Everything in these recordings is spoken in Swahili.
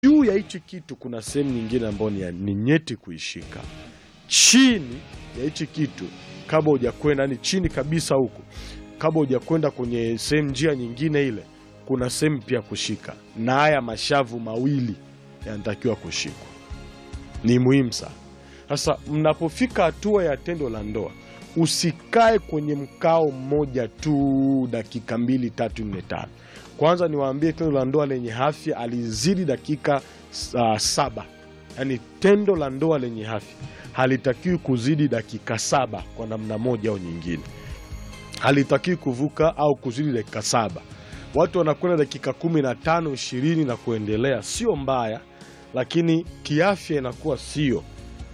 juu ya hichi kitu kuna sehemu nyingine ambayo ni, ya- ni nyeti kuishika. Chini ya hichi kitu, kabla hujakwenda ni chini kabisa huko, kabla hujakwenda kwenye sehemu njia nyingine ile, kuna sehemu pia kushika, na haya mashavu mawili yanatakiwa kushikwa. Ni muhimu sana. Sasa mnapofika hatua ya tendo la ndoa, usikae kwenye mkao mmoja tu dakika mbili tatu nne tano. Kwanza niwaambie, tendo la ndoa lenye afya alizidi dakika uh, saba. Yaani tendo la ndoa lenye afya halitakiwi kuzidi dakika saba kwa namna moja au nyingine, halitakiwi kuvuka au kuzidi dakika saba. Watu wanakwenda dakika kumi na tano ishirini na kuendelea, sio mbaya, lakini kiafya inakuwa sio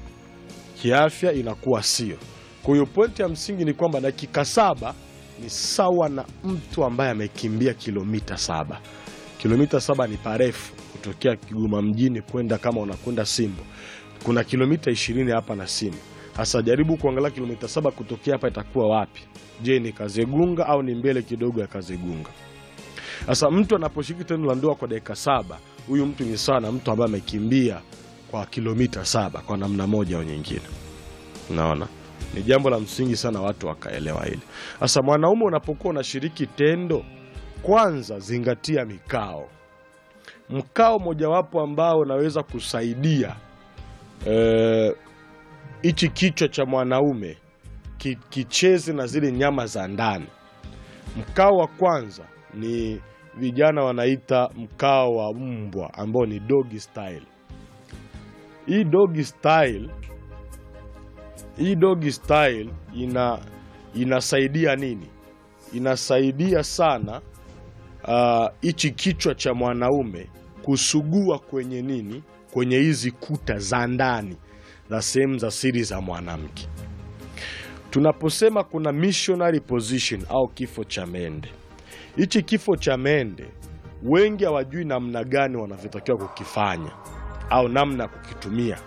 kiafya inakuwa sio. Kwa hiyo pointi ya msingi ni kwamba dakika saba ni sawa na mtu ambaye amekimbia kilomita saba. Kilomita saba ni parefu kutokea Kigoma mjini kwenda kama unakwenda Simbo, kuna kilomita ishirini hapa na Simbo. Sasa jaribu kuangalia kilomita saba kutokea hapa itakuwa wapi? Je, ni Kazegunga au ni mbele kidogo ya Kazegunga? Sasa mtu anaposhiriki tendo la ndoa kwa dakika saba, huyu mtu ni sawa na mtu ambaye amekimbia kwa kilomita saba kwa namna moja au nyingine. Naona ni jambo la msingi sana watu wakaelewa hili. Sasa mwanaume unapokuwa unashiriki tendo, kwanza zingatia mikao. Mkao mojawapo ambao unaweza kusaidia eh, hichi kichwa cha mwanaume ki, kicheze na zile nyama za ndani. Mkao wa kwanza ni vijana wanaita mkao wa mbwa ambao ni doggy style. Hii doggy style, hii doggy style ina inasaidia nini? Inasaidia sana ah, hichi kichwa cha mwanaume kusugua kwenye nini, kwenye hizi kuta za ndani za sehemu za siri za mwanamke. Tunaposema kuna missionary position au kifo cha mende, hichi kifo cha mende wengi hawajui namna gani wanavyotakiwa kukifanya au namna ya kukitumia.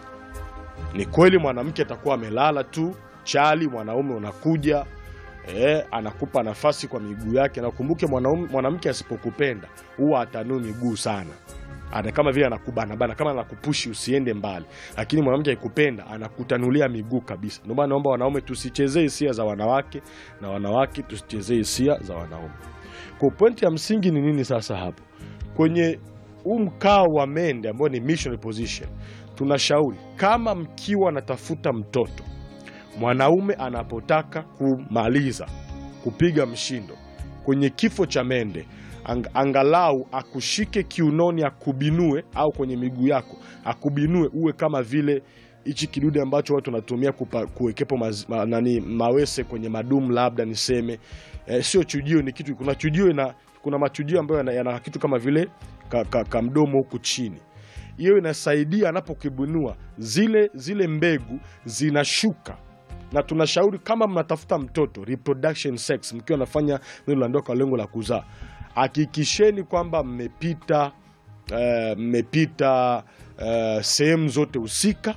Ni kweli mwanamke atakuwa amelala tu chali, mwanaume unakuja eh, anakupa nafasi kwa miguu yake, na ukumbuke mwanaume mwanamke asipokupenda huwa atanui miguu sana ana kama vile anakubanabana kama anakupushi usiende mbali, lakini mwanamke akikupenda anakutanulia miguu kabisa. Ndio maana naomba wanaume tusichezee hisia za wanawake na wanawake tusichezee hisia za wanaume. Kwa pointi ya msingi ni nini sasa hapo kwenye huu mkao wa mende ambao ni missionary position? Tunashauri kama mkiwa natafuta mtoto, mwanaume anapotaka kumaliza kupiga mshindo kwenye kifo cha mende ang, angalau akushike kiunoni akubinue, au kwenye miguu yako akubinue, uwe kama vile hichi kidude ambacho watu wanatumia kupa- kuwekepo maz, ma, nani mawese kwenye madumu labda niseme eh, sio chujio, ni kitu. Kuna chujio na kuna machujio ambayo yana, yana kitu kama vile ka, ka, ka mdomo huku chini. Hiyo inasaidia anapokibunua zile zile mbegu zinashuka na tunashauri kama mnatafuta mtoto reproduction sex, mkiwa nafanya neno la ndoa kwa lengo la kuzaa, hakikisheni kwamba mmepita eh, mmepita eh, sehemu zote husika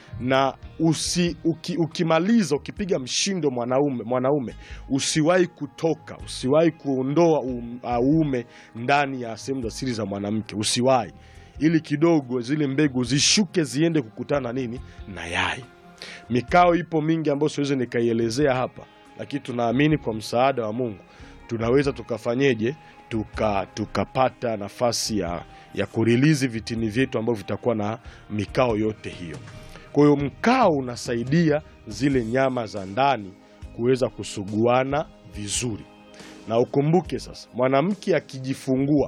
na usi, uki, ukimaliza ukipiga mshindo mwanaume mwanaume usiwahi kutoka, usiwahi kuondoa um, uume ndani ya sehemu za siri za mwanamke, usiwahi, ili kidogo zile mbegu zishuke ziende kukutana nini na yai. Mikao ipo mingi ambayo siwezi nikaielezea hapa, lakini tunaamini kwa msaada wa Mungu tunaweza tukafanyeje, tuka tukapata nafasi ya, ya kurilizi vitini vyetu ambavyo vitakuwa na mikao yote hiyo. Kwa hiyo mkao unasaidia zile nyama za ndani kuweza kusuguana vizuri, na ukumbuke sasa, mwanamke akijifungua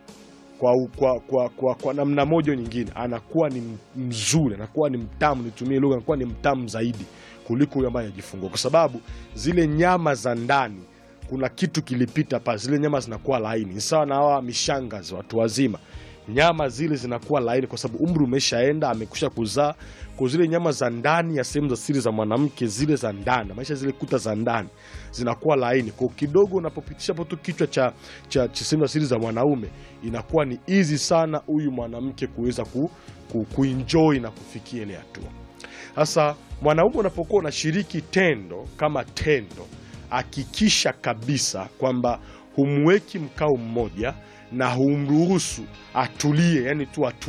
kwa, kwa, kwa, kwa, kwa namna moja au nyingine anakuwa ni mzuri, anakuwa ni mtamu, nitumie lugha, anakuwa ni mtamu zaidi kuliko huyo ambaye anajifungua, kwa sababu zile nyama za ndani kuna kitu kilipita pale, zile nyama zinakuwa laini. Ni sawa na hawa mishangazi, watu wazima, nyama zile zinakuwa laini kwa sababu umri umeshaenda, amekusha kuzaa. Kwa zile nyama za ndani ya sehemu za siri za mwanamke, zile za ndani, maisha zile kuta za ndani zinakuwa laini. Kwa kidogo unapopitisha hapo tu kichwa cha, cha, cha sehemu za siri za mwanaume, inakuwa ni easy sana huyu mwanamke kuweza ku, ku, kuenjoy na kufikia ile hatua. Sasa mwanaume unapokuwa unashiriki tendo kama tendo, hakikisha kabisa kwamba humweki mkao mmoja na humruhusu atulie, yani tu atulie